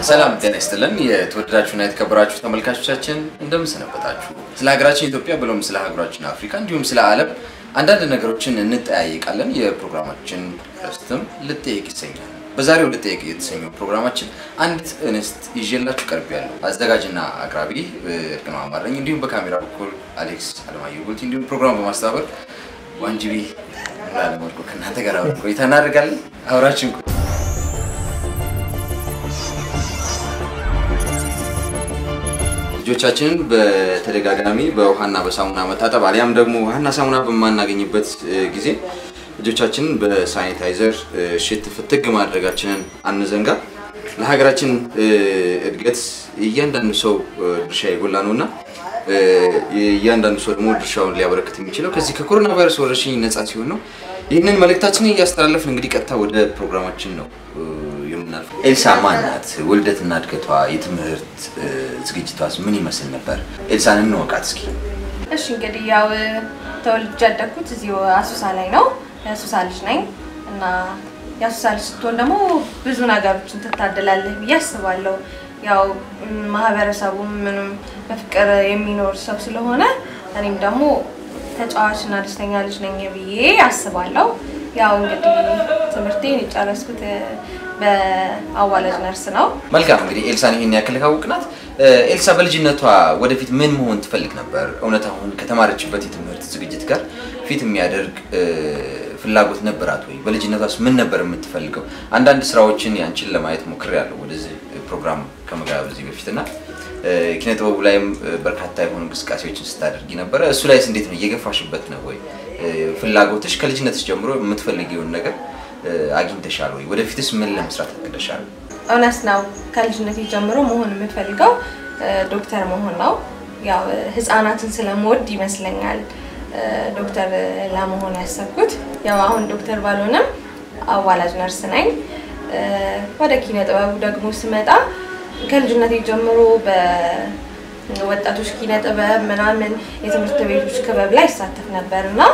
ሰላም ጤና ይስጥልን። የተወደዳችሁና የተከበራችሁ ተመልካቾቻችን እንደምን ሰነበታችሁ? ስለ ሀገራችን ኢትዮጵያ ብሎም ስለ ሀገራችን አፍሪካ እንዲሁም ስለ ዓለም አንዳንድ ነገሮችን እንጠያየቃለን። የፕሮግራማችን ርዕስትም ልጠየቅ ይሰኛል። በዛሬው ልጠየቅ የተሰኘው ፕሮግራማችን አንዲት እንስት ይዤላችሁ ቀርብ ያለው አዘጋጅና አቅራቢ እርግነው አማረኝ እንዲሁም በካሜራ በኩል አሌክስ አለማየሁ ጉልቲ እንዲሁም ፕሮግራም በማስተባበር ዋንጅቢ ላለመልኩ ከእናንተ ጋር አብረን ቆይታ እናደርጋለን። አብራችን ቆዩ። ልጆቻችንን በተደጋጋሚ በውሃና በሳሙና መታጠብ አሊያም ደግሞ ውሃና ሳሙና በማናገኝበት ጊዜ ልጆቻችንን በሳኒታይዘር ሽት ፍትግ ማድረጋችንን አንዘንጋ። ለሀገራችን እድገት እያንዳንዱ ሰው ድርሻ የጎላ ነው እና እያንዳንዱ ሰው ደግሞ ድርሻውን ሊያበረክት የሚችለው ከዚህ ከኮሮና ቫይረስ ወረርሽኝ ነፃ ሲሆን ነው። ይህንን መልእክታችንን እያስተላለፍን እንግዲህ ቀጥታ ወደ ፕሮግራማችን ነው የምናልፈው። ኤልሳ ማን ናት? ውልደትና እድገቷ፣ የትምህርት ዝግጅቷስ ምን ይመስል ነበር? ኤልሳን እንወቃት እስኪ። እሺ እንግዲህ ያው ተወልጄ ያደግኩት እዚሁ አሱሳ ላይ ነው። የአሱሳ ልጅ ነኝ እና የአሱሳ ልጅ ስትሆን ደግሞ ብዙ ነገሮችን ትታደላለህ ብዬ አስባለሁ። ያው ማህበረሰቡም ምንም በፍቅር የሚኖር ሰው ስለሆነ እኔም ደግሞ ተጫዋችና ደስተኛ ልጅ ነኝ ብዬ አስባለሁ። ያው እንግዲህ ትምህርቴን የጨረስኩት በአዋላጅ ነርስ ነው። መልካም እንግዲህ ኤልሳን ይሄን ያክል ካወቅናት፣ ኤልሳ በልጅነቷ ወደፊት ምን መሆን ትፈልግ ነበር? እውነት አሁን ከተማረችበት የትምህርት ዝግጅት ጋር ፊት የሚያደርግ ፍላጎት ነበራት ወይ? በልጅነቷስ ምን ነበር የምትፈልገው? አንዳንድ ስራዎችን ያንቺን ለማየት ሞክሬያለሁ ወደዚህ ፕሮግራም ከመጋበዝ በፊት እና ኪነ ጥበቡ ላይም በርካታ የሆኑ እንቅስቃሴዎችን ስታደርጊ ነበረ። እሱ ላይስ እንዴት ነው? እየገፋሽበት ነው ወይ? ፍላጎትሽ ከልጅነትሽ ጀምሮ የምትፈልጊውን ነገር አግኝተሻል ወይ? ወደፊትስ ምን ለመስራት አቅደሻል? እውነት ነው። ከልጅነቴ ጀምሮ መሆን የምፈልገው ዶክተር መሆን ነው። ያው ህፃናትን ስለምወድ ይመስለኛል ዶክተር ለመሆን ያሰብኩት። ያው አሁን ዶክተር ባልሆንም አዋላጅ ነርስ ነኝ። ወደ ኪነ ጥበቡ ደግሞ ስመጣ ከልጅነቴ ጀምሮ በወጣቶች ኪነ ጥበብ ምናምን የትምህርት ቤቶች ክበብ ላይ ይሳተፍ ነበር እና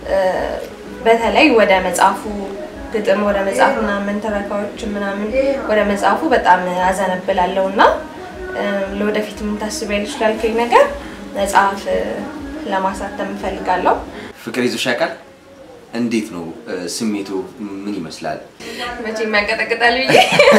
በተለይ ወደ መጽሐፉ ግጥም ወደ መጽሐፉ ምናምን ትረካዎች ምናምን ወደ መጽሐፉ በጣም አዘነብላለሁ እና ለወደፊት የምታስቢያለሽ ላልከኝ ነገር መጽሐፍ ለማሳተም እፈልጋለሁ። ፍቅር ይዞሽ ያውቃል? እንዴት ነው ስሜቱ? ምን ይመስላል? መቼም ያንቀጠቅጣል ብዬ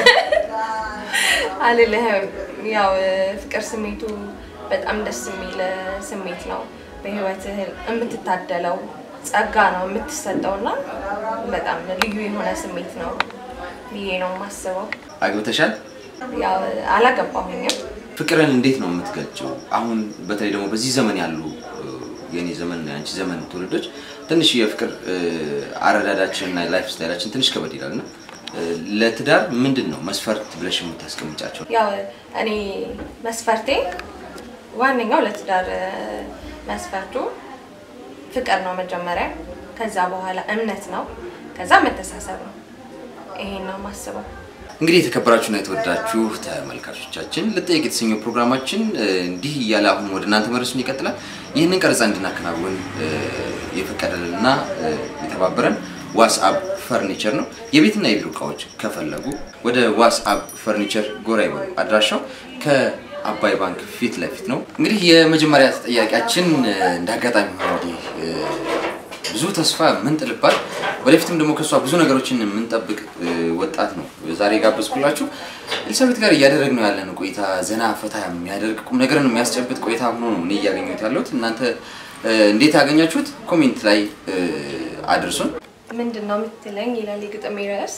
አልልህም። ያው ፍቅር ስሜቱ በጣም ደስ የሚል ስሜት ነው። በህይወትህ የምትታደለው ጸጋ ነው የምትሰጠው እና በጣም ልዩ የሆነ ስሜት ነው ብዬ ነው የማስበው። አግብተሻል? ያው አላገባሁኝም። ፍቅርን እንዴት ነው የምትገልጪው? አሁን በተለይ ደግሞ በዚህ ዘመን ያሉ የኔ ዘመን የአንቺ ዘመን ትውልዶች ትንሽ የፍቅር አረዳዳችን እና ላይፍ ስታይላችን ትንሽ ከበድ ይላል እና ለትዳር ምንድን ነው መስፈርት ብለሽ የምታስቀምጫቸው? ያው እኔ መስፈርቴ ዋነኛው ለትዳር መስፈርቱ ፍቅር ነው መጀመሪያ፣ ከዛ በኋላ እምነት ነው፣ ከዛ መተሳሰብ ነው። ይሄን ነው የማስበው። እንግዲህ የተከበራችሁና የተወደዳችሁ ተመልካቾቻችን ልጠየቅ የተሰኘው ፕሮግራማችን እንዲህ እያለ አሁን ወደ እናንተ መድረሱን ይቀጥላል። ይህንን ቀረጻ እንድናከናውን የፈቀደልንና የተባበረን ዋትስአፕ ፈርኒቸር ነው። የቤትና የቢሮ እቃዎች ከፈለጉ ወደ ዋትስአፕ ፈርኒቸር ጎራ ይበሉ። አድራሻው ከአባይ ባንክ ፊት ለፊት ነው። እንግዲህ የመጀመሪያ ተጠያቂያችን እንደ አጋጣሚ ሆኖ እንግዲህ ብዙ ተስፋ የምንጥልባት ወደፊትም ደግሞ ከእሷ ብዙ ነገሮችን የምንጠብቅ ወጣት ነው ዛሬ ጋበዝኩላችሁ። ኤልሳቤት ጋር እያደረግነው ያለን ቆይታ ዘና ፈታ የሚያደርግ ቁም ነገርን የሚያስጨብጥ ቆይታ ሆኖ ነው እኔ እያገኘሁት ያለሁት። እናንተ እንዴት ያገኛችሁት? ኮሜንት ላይ አድርሱን። ምንድን ነው የምትለኝ ይላል የግጥሜ ርዕስ።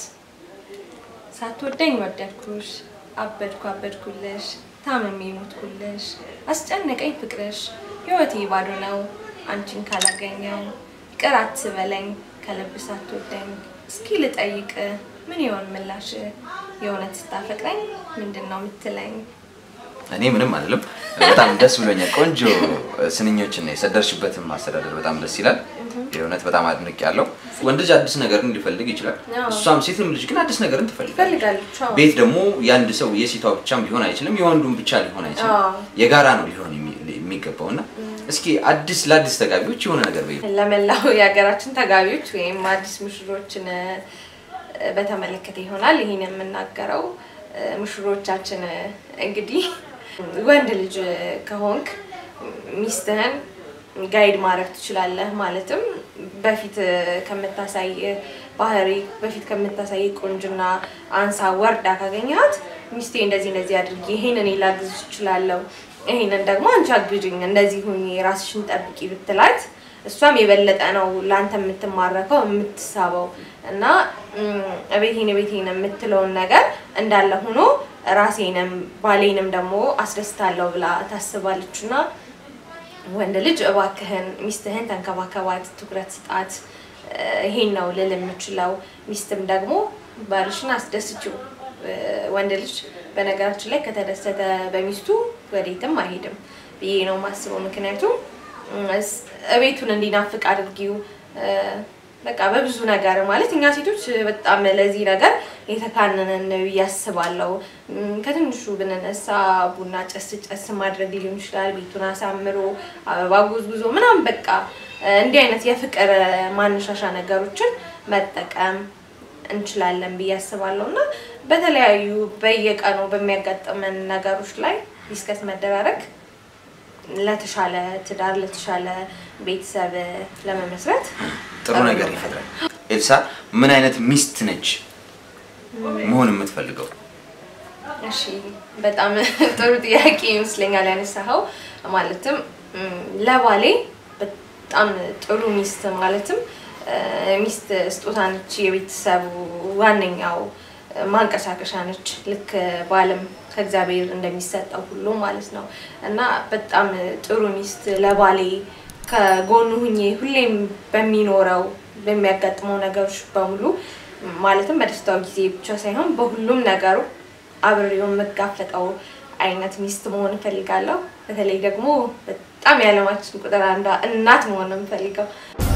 ሳትወደኝ ወደድኩሽ፣ አበድኩ አበድኩልሽ፣ ታመሜ ሞትኩልሽ፣ አስጨነቀኝ ፍቅርሽ፣ ህይወቴ ባዶ ነው አንቺን ካላገኘው ይቅር አትበለኝ ከልብ ሳትወደኝ። እስኪ ልጠይቅ ምን ይሆን ምላሽ? የእውነት ስታፈቅረኝ ምንድን ነው የምትለኝ? እኔ ምንም አይደለም። በጣም ደስ ብሎኛል። ቆንጆ ስንኞችን ነው የሰደርሽበትም አስተዳደር በጣም ደስ ይላል። የእውነት በጣም አድንቅ ያለው ወንድ ልጅ አዲስ ነገርን ሊፈልግ ይችላል። አዎ። እሷም ሴትም ልጅ ግን አዲስ ነገርን ትፈልጋለች። ትፈልጋለች። አዎ። ቤት ደግሞ የአንድ ሰው የሴቷ ብቻም ሊሆን አይችልም፣ የወንዱም ብቻ ሊሆን አይችልም። አዎ። የጋራ ነው ሊሆን የሚ- የሚገባው እና እስኪ አዲስ ለአዲስ ተጋቢዎች የሆነ ነገር በይ። ለመላው የሀገራችን ተጋቢዎች ወይም አዲስ ሙሽሮችን እ፣ በተመለከተ ይሆናል ይህን የምናገረው። ሙሽሮቻችን እንግዲህ ወንድ ልጅ ከሆንክ ሚስትህን ጋይድ ማድረግ ትችላለህ። ማለትም በፊት ከምታሳይ ባህሪ በፊት ከምታሳይ ቁንጅና አንሳ ወርዳ ካገኘሃት ሚስቴ እንደዚህ እንደዚህ አድርጊ፣ ይሄንን ላግዝሽ እችላለሁ፣ ይሄንን ደግሞ አንቺ አግዥኝ፣ እንደዚህ ሁኚ፣ ራስሽን ጠብቂ ብትላት እሷም የበለጠ ነው ለአንተ የምትማረከው የምትሳበው እና እቤቴን እቤቴን የምትለውን ነገር እንዳለ ሆኖ ራሴንም ባሌንም ደግሞ አስደስታለሁ ብላ ታስባለች እና ወንድ ልጅ እባክህን ሚስትህን ተንከባከባት፣ ትኩረት ስጣት። ይሄን ነው ልል የምችለው። ሚስትም ደግሞ ባልሽን አስደስችው። ወንድ ልጅ በነገራችን ላይ ከተደሰተ በሚስቱ ወዴትም አይሄድም ብዬ ነው የማስበው። ምክንያቱም እቤቱን እንዲናፍቅ አድርጊው። በቃ በብዙ ነገር ማለት እኛ ሴቶች በጣም ለዚህ ነገር የተካነነን ብዬ አስባለሁ። ከትንሹ ብንነሳ ቡና ጨስ ጨስ ማድረግ ሊሆን ይችላል። ቤቱን አሳምሮ አበባ ጎዝጉዞ ምናምን በቃ እንዲህ አይነት የፍቅር ማነሻሻ ነገሮችን መጠቀም እንችላለን ብዬ አስባለሁ እና በተለያዩ በየቀኑ በሚያጋጥመን ነገሮች ላይ ዲስከስ መደራረግ ለተሻለ ትዳር ለተሻለ ቤተሰብ ለመመስረት ጥሩ ነገር ይፈጥራል። ኤልሳ ምን አይነት ሚስት ነች መሆን የምትፈልገው? እሺ በጣም ጥሩ ጥያቄ ይመስለኛል ያነሳኸው። ማለትም ለባሌ በጣም ጥሩ ሚስት ማለትም ሚስት ስጦታ ነች፣ የቤተሰቡ ዋነኛው ማንቀሳቀሻ ነች። ልክ ባልም ከእግዚአብሔር እንደሚሰጠው ሁሉ ማለት ነው እና በጣም ጥሩ ሚስት ለባሌ ከጎኑ ሁኜ ሁሌም በሚኖረው በሚያጋጥመው ነገሮች በሙሉ ማለትም በደስታው ጊዜ ብቻ ሳይሆን በሁሉም ነገሩ አብሬው የምጋፈጠው አይነት ሚስት መሆን እፈልጋለሁ። በተለይ ደግሞ በጣም የዓለማችን ቁጥር አንዷ እናት መሆን ነው የምፈልገው።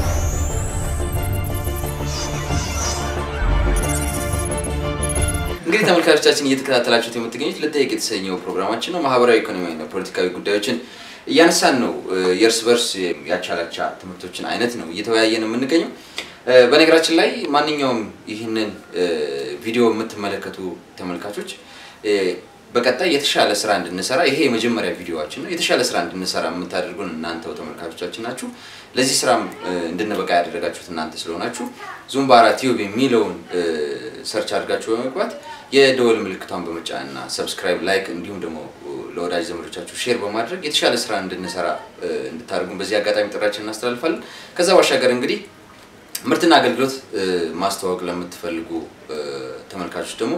እንግዲህ ተመልካቾቻችን እየተከታተላችሁት የምትገኙት ልጠይቅ የተሰኘው ፕሮግራማችን ነው። ማህበራዊ፣ ኢኮኖሚያዊና ፖለቲካዊ ጉዳዮችን እያነሳን ነው። የእርስ በርስ ያቻላቻ ትምህርቶችን አይነት ነው እየተወያየን የምንገኘው። በነገራችን ላይ ማንኛውም ይህንን ቪዲዮ የምትመለከቱ ተመልካቾች በቀጣይ የተሻለ ስራ እንድንሰራ ይሄ የመጀመሪያ ቪዲዮዋችን ነው። የተሻለ ስራ እንድንሰራ የምታደርጉን እናንተው ተመልካቾቻችን ናችሁ። ለዚህ ስራም እንድንበቃ ያደረጋችሁት እናንተ ስለሆናችሁ ዙምባራ ቲዩብ የሚለውን ሰርች አድርጋችሁ በመግባት የደወል ምልክቷን በመጫን እና ሰብስክራይብ፣ ላይክ እንዲሁም ደግሞ ለወዳጅ ዘመዶቻችሁ ሼር በማድረግ የተሻለ ስራ እንድንሰራ እንድታደርጉን በዚህ አጋጣሚ ጥራችን እናስተላልፋለን። ከዛ ባሻገር እንግዲህ ምርትና አገልግሎት ማስተዋወቅ ለምትፈልጉ ተመልካቾች ደግሞ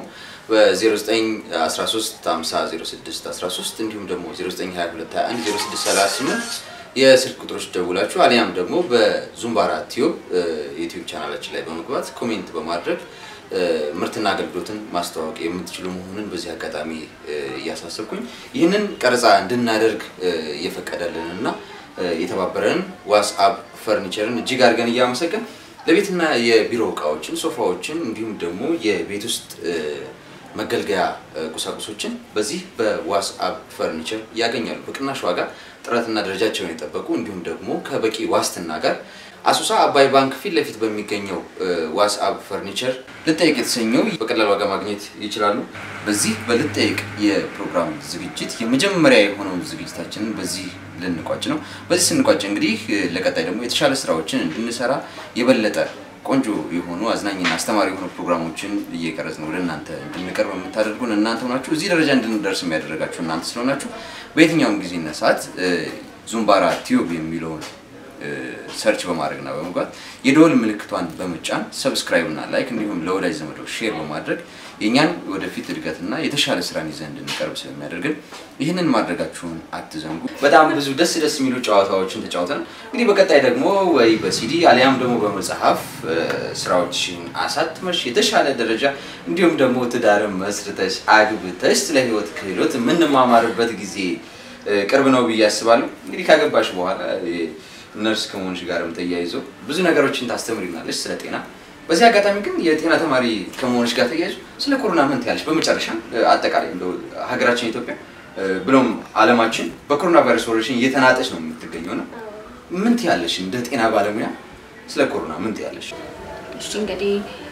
በ0913500613 እንዲሁም ደግሞ 0922210638 የስልክ ቁጥሮች ደውላችሁ አሊያም ደግሞ በዙምባራ ቲዩብ የዩቲዩብ ቻናላችን ላይ በመግባት ኮሜንት በማድረግ ምርትና አገልግሎትን ማስተዋወቅ የምትችሉ መሆኑን በዚህ አጋጣሚ እያሳሰብኩኝ ይህንን ቀረጻ እንድናደርግ የፈቀደልን እና የተባበረን ዋትስአፕ ፈርኒቸርን እጅግ አድርገን እያመሰገን ለቤትና የቢሮ እቃዎችን፣ ሶፋዎችን እንዲሁም ደግሞ የቤት ውስጥ መገልገያ ቁሳቁሶችን በዚህ በዋትስአፕ ፈርኒቸር ያገኛሉ። በቅናሽ ዋጋ ጥራትና ደረጃቸውን የጠበቁ እንዲሁም ደግሞ ከበቂ ዋስትና ጋር አሶሳ አባይ ባንክ ፊት ለፊት በሚገኘው ዋትስአፕ ፈርኒቸር ልጠይቅ የተሰኘው በቀላል ዋጋ ማግኘት ይችላሉ። በዚህ በልጠይቅ የፕሮግራም ዝግጅት የመጀመሪያ የሆነውን ዝግጅታችንን በዚህ ልንቋጭ ነው። በዚህ ስንቋጭ እንግዲህ ለቀጣይ ደግሞ የተሻለ ስራዎችን እንድንሰራ የበለጠ ቆንጆ የሆኑ አዝናኝና አስተማሪ የሆኑ ፕሮግራሞችን እየቀረጽን ወደ እናንተ እንድንቀርብ የምታደርጉን እናንተ ሆናችሁ እዚህ ደረጃ እንድንደርስ የሚያደረጋችሁ እናንተ ስለሆናችሁ በየትኛውም ጊዜና ሰዓት ዙምባራ ቲዩብ የሚለውን ሰርች በማድረግና በመግባት የደወል ምልክቷን በመጫን ሰብስክራይብ እና ላይክ እንዲሁም ለወዳጅ ዘመዶ ሼር በማድረግ የእኛን ወደፊት እድገትና የተሻለ ስራን ይዘን እንድንቀርብ ስለሚያደርግን ይህንን ማድረጋችሁን አትዘንጉ። በጣም ብዙ ደስ ደስ የሚሉ ጨዋታዎችን ተጫውተን እንግዲህ በቀጣይ ደግሞ ወይ በሲዲ አሊያም ደግሞ በመጽሐፍ ስራዎችን አሳትመሽ የተሻለ ደረጃ እንዲሁም ደግሞ ትዳርን መስርተሽ አግብተሽ ስለ ህይወት ክህሎት የምንማማርበት ጊዜ ቅርብ ነው ብዬ አስባለሁ። እንግዲህ ካገባሽ በኋላ ነርስ ከመሆንሽ ጋርም ተያይዞ ብዙ ነገሮችን ታስተምሪናለች ስለ ጤና። በዚህ አጋጣሚ ግን የጤና ተማሪ ከመሆንሽ ጋር ተያይዞ ስለ ኮሮና ምን ትያለሽ? በመጨረሻ አጠቃላይ እንደው ሀገራችን ኢትዮጵያ ብሎም ዓለማችን በኮሮና ቫይረስ ወረርሽኝ እየተናጠች ነው የምትገኘው እና ምን ትያለሽ? እንደ ጤና ባለሙያ ስለ ኮሮና ምን ትያለሽ? እሺ እንግዲህ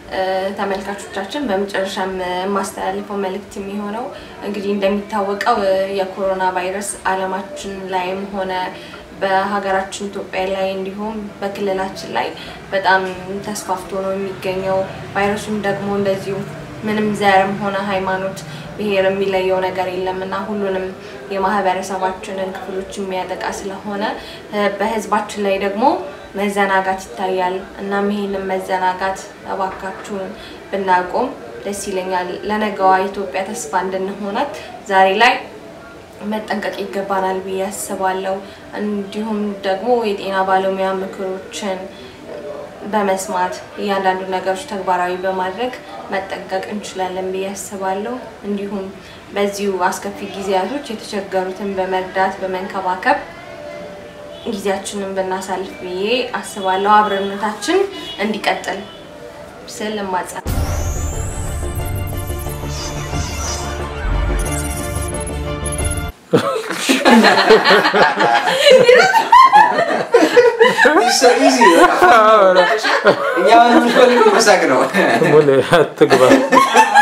ተመልካቾቻችን በመጨረሻም የማስተላልፈው መልእክት የሚሆነው እንግዲህ እንደሚታወቀው የኮሮና ቫይረስ ዓለማችን ላይም ሆነ በሀገራችን ኢትዮጵያ ላይ እንዲሁም በክልላችን ላይ በጣም ተስፋፍቶ ነው የሚገኘው። ቫይረሱም ደግሞ እንደዚሁ ምንም ዘርም ሆነ ሃይማኖት፣ ብሔር የሚለየው ነገር የለም እና ሁሉንም የማህበረሰባችንን ክፍሎች የሚያጠቃ ስለሆነ በህዝባችን ላይ ደግሞ መዘናጋት ይታያል። እናም ይሄንን መዘናጋት እባካችሁን ብናቆም ደስ ይለኛል። ለነገዋ ኢትዮጵያ ተስፋ እንድንሆናት ዛሬ ላይ መጠንቀቅ ይገባናል ብዬ አስባለሁ። እንዲሁም ደግሞ የጤና ባለሙያ ምክሮችን በመስማት እያንዳንዱ ነገሮች ተግባራዊ በማድረግ መጠንቀቅ እንችላለን ብዬ አስባለሁ። እንዲሁም በዚሁ አስከፊ ጊዜያቶች የተቸገሩትን በመርዳት በመንከባከብ ጊዜያችንን ብናሳልፍ ብዬ አስባለሁ። አብረነታችን እንዲቀጥል ስል እማጸ እኛ ምንፈልግ መሳቅ ነው። ሙሌ አትግባ።